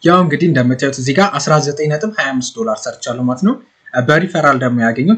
ያው እንግዲህ እንደምታዩት እዚህ ጋር 19.25 ዶላር ሰርቻለሁ ማለት ነው። በሪፈራል ደግሞ ያገኙት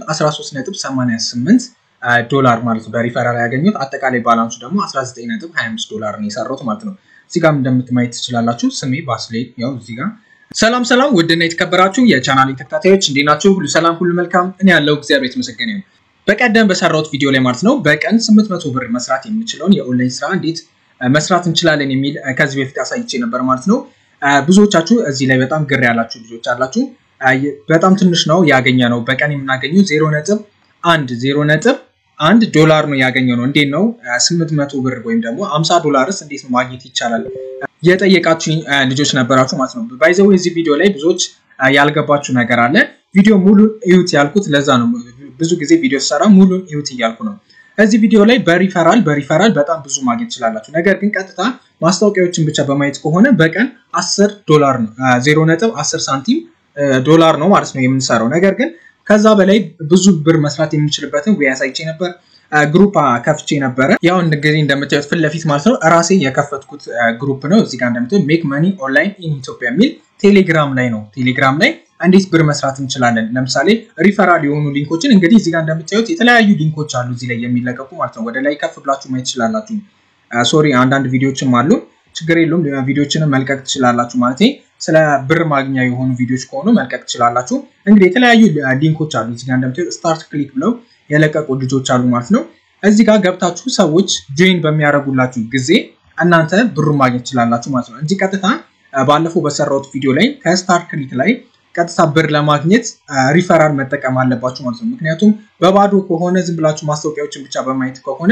13.88 ዶላር ማለት ነው። በሪፈራል ያገኙት አጠቃላይ ባላንሱ ደግሞ 19.25 ዶላር ነው የሰራሁት ማለት ነው። እዚህ ጋር እንደምትማየት ትችላላችሁ። ስሜ ባስሌ ያው እዚህ ጋር ሰላም ሰላም፣ ውድና የተከበራችሁ የቻናል ተከታታዮች እንዴት ናችሁ? ሁሉ ሰላም፣ ሁሉ መልካም። እኔ ያለው እግዚአብሔር የተመሰገነ ይሁን። በቀደም በሰራሁት ቪዲዮ ላይ ማለት ነው በቀን 800 ብር መስራት የምንችለውን የኦንላይን ስራ እንዴት መስራት እንችላለን የሚል ከዚህ በፊት አሳይቼ ነበር ማለት ነው። ብዙዎቻችሁ እዚህ ላይ በጣም ግር ያላችሁ ልጆች አላችሁ። በጣም ትንሽ ነው ያገኘ ነው በቀን የምናገኘው ዜሮ ነጥብ አንድ ዜሮ ነጥብ አንድ ዶላር ነው ያገኘው ነው። እንዴት ነው 800 ብር ወይም ደግሞ 50 ዶላርስ እንዴት ነው ማግኘት ይቻላል የጠየቃችሁ ልጆች ነበራችሁ ማለት ነው። ባይዘው እዚህ ቪዲዮ ላይ ብዙዎች ያልገባችሁ ነገር አለ። ቪዲዮ ሙሉ እዩት ያልኩት ለዛ ነው። ብዙ ጊዜ ቪዲዮ ሰራ ሙሉ እዩት እያልኩ ነው። እዚህ ቪዲዮ ላይ በሪፈራል በሪፈራል በጣም ብዙ ማግኘት ትችላላችሁ። ነገር ግን ቀጥታ ማስታወቂያዎችን ብቻ በማየት ከሆነ በቀን 10 ዶላር ነው 0 ነጥብ 10 ሳንቲም ዶላር ነው ማለት ነው የምንሰራው። ነገር ግን ከዛ በላይ ብዙ ብር መስራት የምንችልበትን ወይ አሳይቼ ነበር። ግሩፕ ከፍቼ ነበረ። ያው እንግዲህ እንደምታዩት ፊት ለፊት ማለት ነው እራሴ የከፈትኩት ግሩፕ ነው። እዚህ ጋር እንደምታዩት ሜክ መኒ ኦንላይን ኢን ኢትዮጵያ የሚል ቴሌግራም ላይ ነው። ቴሌግራም ላይ እንዴት ብር መስራት እንችላለን። ለምሳሌ ሪፈራል የሆኑ ሊንኮችን እንግዲህ እዚህ ጋር እንደምታዩት የተለያዩ ሊንኮች አሉ እዚህ ላይ የሚለቀቁ ማለት ነው። ወደ ላይ ከፍ ብላችሁ ማየት ትችላላችሁ። ሶሪ አንዳንድ ቪዲዮችም አሉ። ችግር የለውም። ቪዲዮችንም መልቀቅ ትችላላችሁ ማለት ስለ ብር ማግኛ የሆኑ ቪዲዮች ከሆኑ መልቀቅ ትችላላችሁ። እንግዲህ የተለያዩ ሊንኮች አሉ እዚህ ጋር እንደምታዩት ስታርት ክሊክ ብለው የለቀቁ ልጆች አሉ ማለት ነው። እዚህ ጋር ገብታችሁ ሰዎች ጆይን በሚያደርጉላችሁ ጊዜ እናንተ ብሩ ማግኘት ትችላላችሁ ማለት ነው እንጂ ቀጥታ ባለፈው በሰራሁት ቪዲዮ ላይ ከስታርት ክሊክ ላይ ቀጥታ ብር ለማግኘት ሪፈራል መጠቀም አለባችሁ ማለት ነው። ምክንያቱም በባዶ ከሆነ ዝም ብላችሁ ማስታወቂያዎችን ብቻ በማየት ከሆነ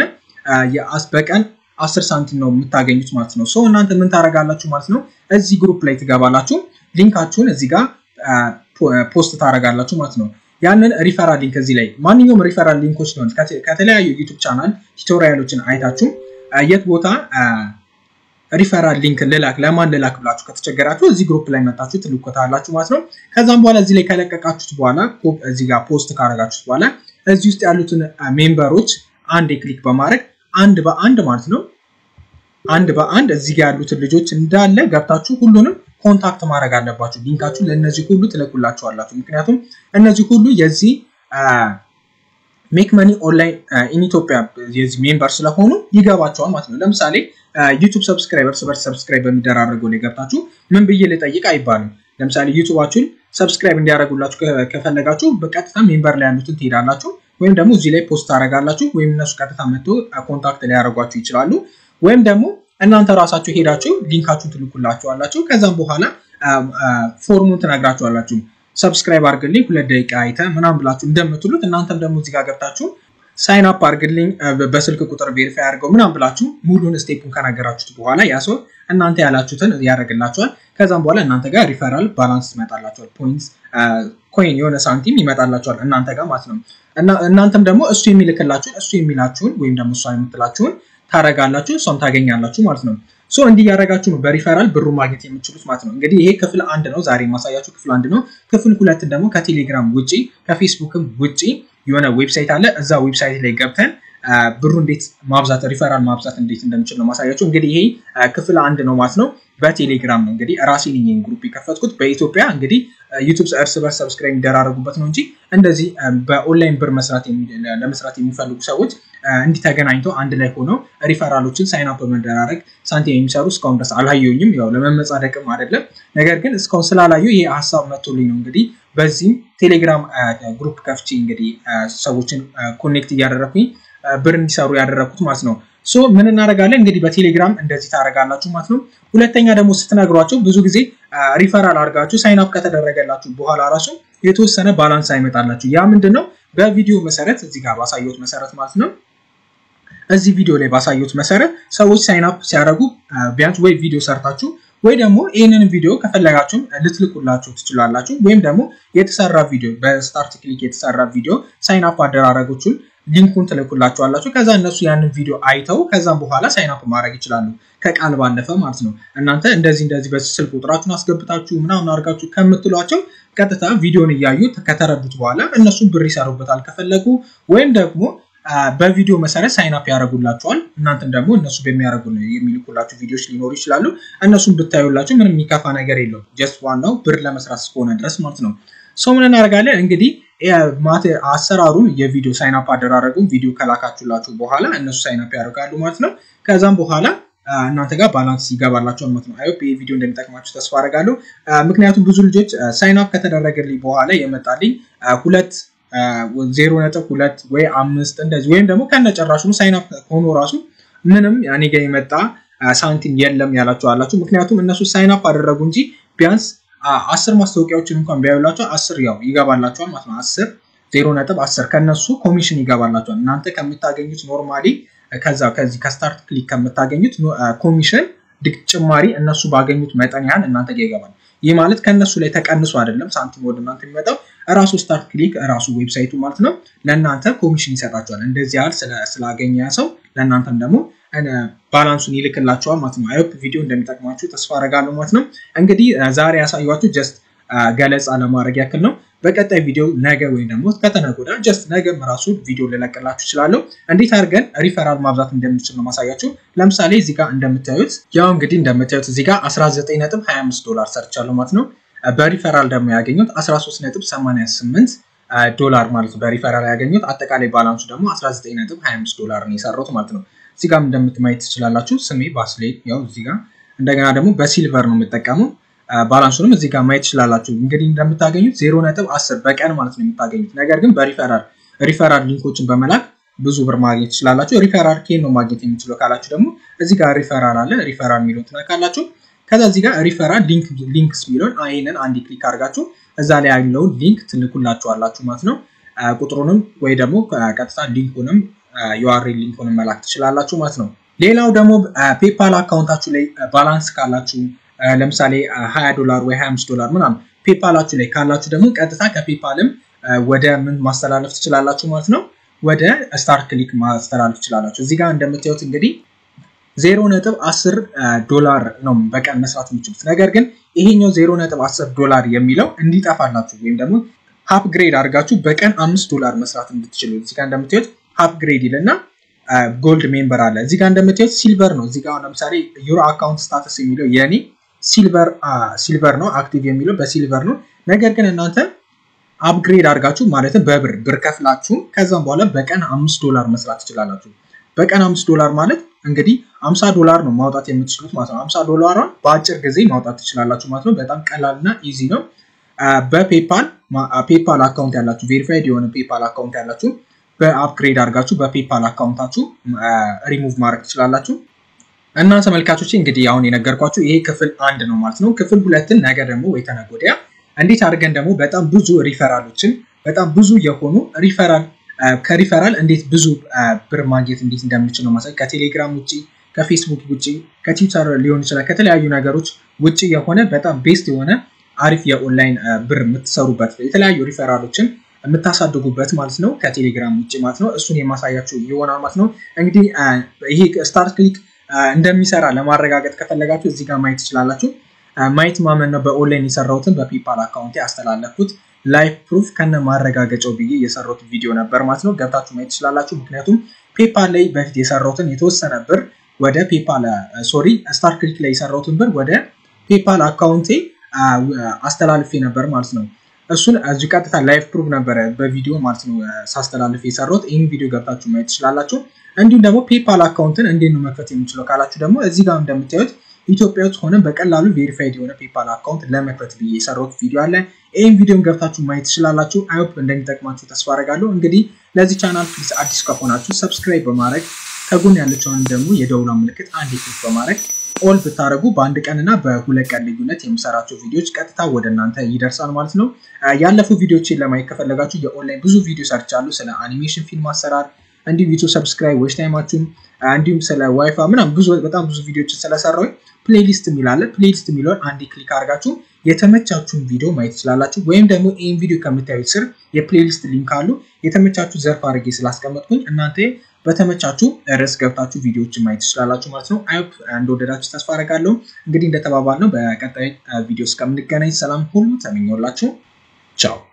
በቀን አስር ሳንቲም ነው የምታገኙት ማለት ነው። ሰው እናንተ ምን ታደርጋላችሁ ማለት ነው። እዚህ ግሩፕ ላይ ትገባላችሁ። ሊንካችሁን እዚህ ጋር ፖስት ታደርጋላችሁ ማለት ነው። ያንን ሪፈራል ሊንክ እዚህ ላይ ማንኛውም ሪፈራል ሊንኮች ሊሆን ከተለያዩ ዩቱብ ቻናል ቱቶሪያሎችን አይታችሁ የት ቦታ ሪፈራል ሊንክ ልላክ ለማን ልላክ ብላችሁ ከተቸገራችሁ እዚህ ግሩፕ ላይ መጣችሁ ትልኮታላችሁ ማለት ነው። ከዛም በኋላ እዚህ ላይ ከለቀቃችሁት በኋላ እዚህ ጋር ፖስት ካረጋችሁት በኋላ እዚህ ውስጥ ያሉትን ሜምበሮች አንድ ክሊክ በማድረግ አንድ በአንድ ማለት ነው አንድ በአንድ እዚህ ጋር ያሉትን ልጆች እንዳለ ገብታችሁ ሁሉንም ኮንታክት ማድረግ አለባችሁ። ሊንካችሁ ለእነዚህ ሁሉ ትለቁላችኋላችሁ። ምክንያቱም እነዚህ ሁሉ የዚህ ሜክ መኒ ኦንላይን ኢን ኢትዮጵያ የዚህ ሜምበር ስለሆኑ ይገባቸዋል ማለት ነው። ለምሳሌ ዩቱብ ሰብስክራይበር እርስ በርስ ሰብስክራይብ በሚደራረገው ላይ ገብታችሁ ምን ብዬ ልጠይቅ አይባልም። ለምሳሌ ዩቱባችሁን ሰብስክራይብ እንዲያደርጉላችሁ ከፈለጋችሁ በቀጥታ ሜምበር ላይ ያሉትን ትሄዳላችሁ ወይም ደግሞ እዚህ ላይ ፖስት ታደርጋላችሁ ወይም እነሱ ቀጥታ መጥቶ ኮንታክት ሊያደርጓችሁ ይችላሉ። ወይም ደግሞ እናንተ ራሳችሁ ሄዳችሁ ሊንካችሁን ትልኩላችኋላችሁ። ከዛም በኋላ ፎርሙን ትነግራችኋላችሁ። ሰብስክራይብ አድርግልኝ ሁለት ደቂቃ አይተ ምናምን ብላችሁ እንደምትሉት እናንተም ደግሞ እዚህ ጋር ገብታችሁ ሳይን አፕ አድርግልኝ በስልክ ቁጥር ቬሪፋይ አድርገው ምናምን ብላችሁ ሙሉን ስቴፑን ከነገራችሁት በኋላ ያ ሰው እናንተ ያላችሁትን ያደርግላችኋል። ከዛም በኋላ እናንተ ጋር ሪፈራል ባላንስ ይመጣላችኋል። ፖይንት ኮይን የሆነ ሳንቲም ይመጣላችኋል እናንተ ጋር ማለት ነው። እናንተም ደግሞ እሱ የሚልክላችሁን እሱ የሚላችሁን ወይም ደግሞ እሷ የምትላችሁን ታረጋላችሁ እሷም ታገኛላችሁ ማለት ነው። ሶ እንዲህ ያደረጋችሁ ነው በሪፈራል ብሩ ማግኘት የምችሉት ማለት ነው። እንግዲህ ይሄ ክፍል አንድ ነው፣ ዛሬ የማሳያችሁ ክፍል አንድ ነው። ክፍል ሁለት ደግሞ ከቴሌግራም ውጪ ከፌስቡክም ውጪ የሆነ ዌብሳይት አለ። እዛ ዌብሳይት ላይ ገብተን ብሩ እንዴት ማብዛት ሪፈራል ማብዛት እንዴት እንደምችል ነው ማሳያችሁ። እንግዲህ ይሄ ክፍል አንድ ነው ማለት ነው። በቴሌግራም ነው እንግዲህ ራሴ ነኝ ግሩፕ የከፈትኩት። በኢትዮጵያ እንግዲህ ዩቱብ እርስ በርስ ሰብስክራይብ የሚደራረጉበት ነው እንጂ እንደዚህ በኦንላይን ብር መስራት ለመስራት የሚፈልጉ ሰዎች እንዲህ ተገናኝተው አንድ ላይ ሆነው ሪፈራሎችን ሳይን አፕ በመደራረግ ሳንቲም የሚሰሩ እስካሁን ድረስ አልሀየኝም። ያው ለመመጻደቅም አይደለም፣ ነገር ግን እስካሁን ስላላዩ ይሄ ሀሳብ መጥቶልኝ ነው እንግዲህ በዚህም ቴሌግራም ግሩፕ ከፍቼ እንግዲህ ሰዎችን ኮኔክት እያደረኩኝ ብር እንዲሰሩ ያደረኩት ማለት ነው። ሶ ምን እናደርጋለን እንግዲህ በቴሌግራም እንደዚህ ታደርጋላችሁ ማለት ነው። ሁለተኛ ደግሞ ስትነግሯቸው ብዙ ጊዜ ሪፈራል አድርጋችሁ ሳይን አፕ ከተደረገላችሁ በኋላ ራሱ የተወሰነ ባላንስ አይመጣላችሁ። ያ ምንድን ነው? በቪዲዮ መሰረት እዚህ ጋር ባሳየሁት መሰረት ማለት ነው እዚህ ቪዲዮ ላይ ባሳየሁት መሰረት ሰዎች ሳይን አፕ ሲያደርጉ ቢያንስ ወይ ቪዲዮ ሰርታችሁ ወይ ደግሞ ይህንን ቪዲዮ ከፈለጋችሁም ልትልቁላችሁ ትችላላችሁ። ወይም ደግሞ የተሰራ ቪዲዮ በስታርት ክሊክ የተሰራ ቪዲዮ ሳይን አፕ አደራረጎቹን ሊንኩን ትልኩላችኋላችሁ። ከዛ እነሱ ያንን ቪዲዮ አይተው ከዛም በኋላ ሳይን አፕ ማድረግ ይችላሉ። ከቃል ባለፈ ማለት ነው። እናንተ እንደዚህ እንደዚህ በስልክ ቁጥራችሁን አስገብታችሁ ምናምን አድርጋችሁ ከምትሏቸው ቀጥታ ቪዲዮን እያዩ ከተረዱት በኋላ እነሱን ብር ይሰሩበታል ከፈለጉ ወይም ደግሞ በቪዲዮ መሰረት ሳይን አፕ ያደርጉላችኋል። እናንተም ደግሞ እነሱ በሚያደርጉ የሚልኩላችሁ ቪዲዮዎች ሊኖሩ ይችላሉ። እነሱን ብታዩላችሁ ምንም የሚከፋ ነገር የለውም። ጀስት ዋናው ብር ለመስራት እስከሆነ ድረስ ማለት ነው። ሰው ምን እናደርጋለን እንግዲህ አሰራሩን የቪዲዮ ሳይን አፕ አደራረጉን ቪዲዮ ከላካችሁላችሁ በኋላ እነሱ ሳይን አፕ ያደርጋሉ ማለት ነው። ከዛም በኋላ እናንተ ጋር ባላንስ ይገባላቸው ማለት ነው። አይሆፕ ይህ ቪዲዮ እንደሚጠቅማችሁ ተስፋ አደርጋለሁ። ምክንያቱም ብዙ ልጆች ሳይን አፕ ከተደረገልኝ በኋላ የመጣልኝ ሁለት ዜሮ ነጥብ ሁለት ወይ አምስት እንደዚህ ወይም ደግሞ ከነጨራሹ ሳይን አፕ ሆኖ ራሱ ምንም እኔ ጋር የመጣ ሳንቲም የለም ያላችሁ አላችሁ። ምክንያቱም እነሱ ሳይን አፕ አደረጉ እንጂ ቢያንስ አስር ማስታወቂያዎችን እንኳን ቢያዩላቸው አስር ያው ይገባላቸዋል ማለት ነው። አስር ዜሮ ነጥብ አስር ከነሱ ኮሚሽን ይገባላቸዋል። እናንተ ከምታገኙት ኖርማሊ ከዛ ከዚህ ከስታርት ክሊክ ከምታገኙት ኮሚሽን ድቅ ጭማሪ እነሱ ባገኙት መጠን ያህል እናንተ ጋር ይገባል። ይህ ማለት ከእነሱ ላይ ተቀንሶ አይደለም ሳንቲም ወደ እናንተ የሚመጣው እራሱ ስታርት ክሊክ እራሱ ዌብሳይቱ ማለት ነው ለእናንተ ኮሚሽን ይሰጣቸዋል። እንደዚህ ያህል ስላገኘ ሰው ለእናንተም ደግሞ ባላንሱን ይልክላቸዋል ማለት ነው። አይሆፕ ቪዲዮ እንደሚጠቅማችሁ ተስፋ አደርጋለሁ ማለት ነው። እንግዲህ ዛሬ ያሳዩችሁ ጀስት ገለጻ ለማድረግ ያክል ነው። በቀጣይ ቪዲዮ ነገ ወይም ደግሞ ከተነገ ወዲያ ጀስት ነገም ራሱ ቪዲዮ ልለቅላችሁ እችላለሁ። እንዴት አድርገን ሪፈራል ማብዛት እንደምንችል ነው ማሳያችሁ። ለምሳሌ እዚህ ጋር እንደምታዩት ያው እንግዲህ እንደምታዩት እዚህ ጋር 19.25 ዶላር ሰርቻለሁ ማለት ነው። በሪፈራል ደግሞ ያገኙት 13.88 ዶላር ማለት ነው። በሪፈራል ያገኙት አጠቃላይ ባላንሱ ደግሞ 19.25 ዶላር ነው የሰራሁት ማለት ነው። እዚህ ጋር እንደምትማየት ትችላላችሁ። ስሜ ባስሌ ያው እዚህ ጋር እንደገና ደግሞ በሲልቨር ነው የምጠቀመው። ባላንሱንም እዚህ ጋር ማየት ትችላላችሁ። እንግዲህ እንደምታገኙት ዜሮ ነጥብ አስር በቀን ማለት ነው የምታገኙት። ነገር ግን በሪፈራል ሪፈራል ሊንኮችን በመላክ ብዙ ብር ማግኘት ትችላላችሁ። ሪፈራል ኬን ነው ማግኘት የምችለው ካላችሁ ደግሞ እዚህ ጋር ሪፈራል አለ። ሪፈራል የሚለውን ትነካላችሁ። ከዛ እዚህ ጋር ሪፈራል ሊንክስ የሚለውን ይህንን አንድ ክሊክ አድርጋችሁ እዛ ላይ ያለውን ሊንክ ትልኩላችኋላችሁ ማለት ነው። ቁጥሩንም ወይ ደግሞ ቀጥታ ሊንኩንም ዩአርኤል ሊንኩንም መላክ ትችላላችሁ ማለት ነው። ሌላው ደግሞ ፔፓል አካውንታችሁ ላይ ባላንስ ካላችሁ ለምሳሌ 20 ዶላር ወይ 25 ዶላር ምናምን ፔፓላችሁ ላይ ካላችሁ ደግሞ ቀጥታ ከፔፓልም ወደ ምን ማስተላለፍ ትችላላችሁ ማለት ነው። ወደ ስታር ክሊክ ማስተላለፍ ትችላላችሁ። እዚህ ጋር እንደምታዩት እንግዲህ ዜሮ ነጥብ አስር ዶላር ነው በቀን መስራት የሚችሉት። ነገር ግን ይሄኛው ዜሮ ነጥብ አስር ዶላር የሚለው እንዲጠፋላችሁ ወይም ደግሞ አፕግሬድ አድርጋችሁ በቀን አምስት ዶላር መስራት እንድትችሉ እዚህ ጋር እንደምታዩት አፕግሬድ ይልና ጎልድ ሜምበር አለ። እዚህ ጋር እንደምታዩት ሲልቨር ነው። እዚህ ጋር ለምሳሌ ዩሮ አካውንት ስታተስ የሚለው የኔ ሲልቨር ሲልቨር ነው አክቲቭ የሚለው በሲልቨር ነው። ነገር ግን እናንተ አፕግሬድ አድርጋችሁ ማለትም በብር ብር ከፍላችሁ ከዛም በኋላ በቀን አምስት ዶላር መስራት ትችላላችሁ። በቀን አምስት ዶላር ማለት እንግዲህ አምሳ ዶላር ነው ማውጣት የምትችሉት ማለት ነው። አምሳ ዶላሯን በአጭር ጊዜ ማውጣት ትችላላችሁ ማለት ነው። በጣም ቀላል እና ኢዚ ነው። በፔፓል ፔፓል አካውንት ያላችሁ ቬሪፋይድ የሆነ ፔፓል አካውንት ያላችሁ በአፕግሬድ አድርጋችሁ በፔፓል አካውንታችሁ ሪሙቭ ማድረግ ትችላላችሁ። እና ተመልካቾች እንግዲህ አሁን የነገርኳችሁ ይሄ ክፍል አንድ ነው ማለት ነው። ክፍል ሁለትን ነገ ደግሞ ወይ ተነገ ወዲያ እንዴት አድርገን ደግሞ በጣም ብዙ ሪፈራሎችን በጣም ብዙ የሆኑ ሪፈራል ከሪፈራል እንዴት ብዙ ብር ማግኘት እንዴት እንደምችል ነው ማሳይ ከቴሌግራም ውጭ ከፌስቡክ ውጭ ከትዊተር ሊሆን ይችላል ከተለያዩ ነገሮች ውጭ የሆነ በጣም ቤስት የሆነ አሪፍ የኦንላይን ብር የምትሰሩበት የተለያዩ ሪፈራሎችን የምታሳድጉበት ማለት ነው ከቴሌግራም ውጭ ማለት ነው። እሱን የማሳያችሁ ይሆናል ማለት ነው። እንግዲህ ይሄ ስታርት ክሊክ እንደሚሰራ ለማረጋገጥ ከፈለጋችሁ እዚህ ጋር ማየት ትችላላችሁ። ማየት ማመን ነው። በኦንላይን የሰራሁትን በፔፓል አካውንት ያስተላለፍኩት ላይፍ ፕሩፍ ከነ ማረጋገጫው ብዬ የሰራሁት ቪዲዮ ነበር ማለት ነው። ገብታችሁ ማየት ትችላላችሁ። ምክንያቱም ፔፓል ላይ በፊት የሰራሁትን የተወሰነ ብር ወደ ፔፓል ሶሪ ስታር ክሊክ ላይ የሰራሁትን ብር ወደ ፔፓል አካውንቴ አስተላልፌ ነበር ማለት ነው። እሱን እዚህ ቀጥታ ላይፍ ፕሩፍ ነበረ በቪዲዮ ማለት ነው ሳስተላልፍ የሰራሁት። ይህን ቪዲዮ ገብታችሁ ማየት ትችላላችሁ። እንዲሁም ደግሞ ፔፓል አካውንትን እንዴት ነው መክፈት የምችለው ካላችሁ ደግሞ እዚህ ጋር እንደምታዩት ኢትዮጵያ ውስጥ ሆነን በቀላሉ ቬሪፋይድ የሆነ ፔፓል አካውንት ለመክፈት ብዬ የሰራሁት ቪዲዮ አለ። ይህን ቪዲዮን ገብታችሁ ማየት ትችላላችሁ። አይሆፕ እንደሚጠቅማችሁ ተስፋ አደርጋለሁ። እንግዲህ ለዚህ ቻናል ፕሊዝ አዲስ ከሆናችሁ ሰብስክራይብ በማድረግ ከጎን ያለችውን ደግሞ የደውላ ምልክት አንድ ክሊክ በማድረግ ኦል ብታደረጉ በአንድ ቀን እና በሁለት ቀን ልዩነት የምሰራቸው ቪዲዮዎች ቀጥታ ወደ እናንተ ይደርሳል ማለት ነው። ያለፉ ቪዲዮችን ለማየት ከፈለጋችሁ የኦንላይን ብዙ ቪዲዮ ሰርቻለሁ ስለ አኒሜሽን ፊልም አሰራር እንዲሁም ዩቱብ ሰብስክራይብ ዌች ታይማችሁን እንዲሁም ስለ ዋይፋ ምናምን ብዙ በጣም ብዙ ቪዲዮችን ስለሰራሁኝ ፕሌሊስት የሚላለ ፕሌሊስት የሚለውን አንድ ክሊክ አድርጋችሁ የተመቻችሁን ቪዲዮ ማየት ትችላላችሁ። ወይም ደግሞ ይህን ቪዲዮ ከምታዩት ስር የፕሌሊስት ሊንክ አሉ። የተመቻችሁ ዘርፍ አድርጌ ስላስቀመጥኩኝ እናንተ በተመቻችሁ ርዕስ ገብታችሁ ቪዲዮዎችን ማየት ትችላላችሁ ማለት ነው። አይፕ እንደወደዳችሁ ተስፋ አደርጋለሁ። እንግዲህ እንደተባባል ነው በቀጣይ ቪዲዮ እስከምንገናኝ ሰላም ሁሉ ተመኘውላችሁ። ቻው